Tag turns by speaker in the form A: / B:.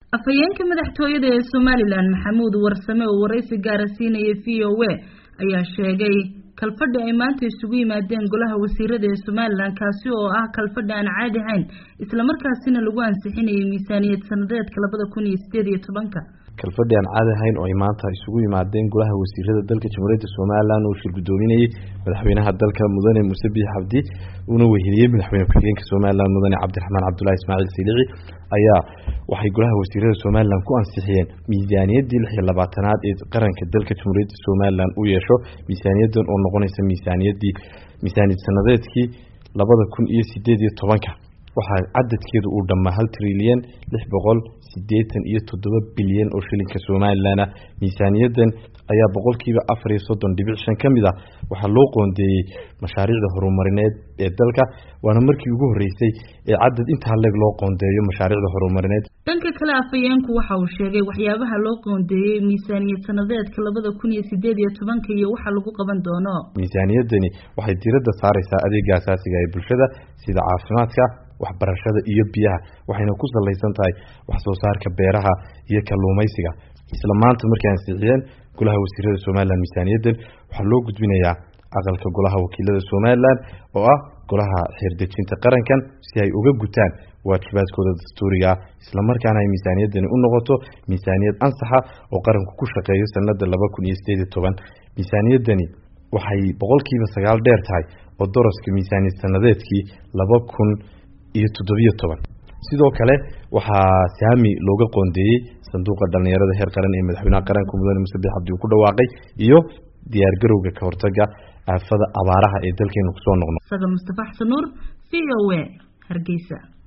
A: afhayeenka madaxtooyada ee somalilan maxamuud warsame oo waraysi gaara siinaya v o a ayaa sheegay kalfadhi ay maanta isugu yimaadeen golaha wasiirada ee somalilan kaasi oo ah kalfadhi aan caadi ahayn islamarkaasina lagu ansixinayay miisaaniyad sanadeedka labada kun iyo sideed iyo tobanka
B: kalfadhi aan caadi ahayn oo ay maanta isugu yimaadeen golaha wasiirada dalka jamhuuriyadda somalilan oo shir guddoominayay madaxweynaha dalka mudane muuse biix cabdi uuna weheliyey madaxweyne ku-xigeenka somalilan mudane cabdiraxmaan cabdulahi ismaaciil silici ayaa waxay golaha wasiirada somalilan ku ansixiyeen miisaaniyaddii lix iyo labaatanaad ee qaranka dalka jamhuuriyadda somalilan u yeesho miisaaniyaddan oo noqonaysa miisaaniyaddii miisaaniyad sanadeedkii labada kun iyo sideed iyo tobanka waxaa cadadkeedu uu dhammaa hal trilyan lix boqol sideetan iyo toddoba bilyan oo shilinka somalilan ah miisaaniyaddan ayaa boqolkiiba afar iyo soddon dhibic shan ka mid ah waxaa loo qoondeeyey mashaariicda horumarineed ee dalka waana markii ugu horreysay ee cadad intaa leeg loo qoondeeyo mashaariicda horumarineed
A: dhanka kale afhayeenku waxa uu sheegay waxyaabaha loo qoondeeyey miisaaniyad sanadeedka labada kun iyo sideed iyo tobanka iyo waxa lagu qaban doono
B: miisaaniyaddani waxay diiradda saareysaa adeega asaasiga ee bulshada sida caafimaadka waxbarashada iyo biyaha waxayna ku salaysan tahay wax soo saarka beeraha iyo kalluumaysiga isla maanta markay ansixiyeen golaha wasiirada somalilan miisaaniyaddan waxaa loo gudbinayaa aqalka golaha wakiilada somalilan oo ah golaha xeerdejinta qarankan si ay uga gutaan waajibaadkooda dastuuriga ah islamarkaana ay miisaaniyaddani u noqoto miisaaniyad ansaxa oo qaranku ku shaqeeyo sanada laba kun iyo sideed iyo toban miisaaniyaddani waxay boqolkiiba sagaal dheer tahay oo doroska miisaaniyad sanadeedkii laba kun iyo toddobiyo toban sidoo kale waxaa saami looga qoondeeyey sanduuqa dhalinyarada heer qaran ee madaxweynaha qaranka mudane muse biix cabdi uu ku dhawaaqay iyo diyaargarowga ka hortaga aafada abaaraha ee dalkeenu kusoo noqno
A: sagal mustafa xasan nuur v o a hargeysa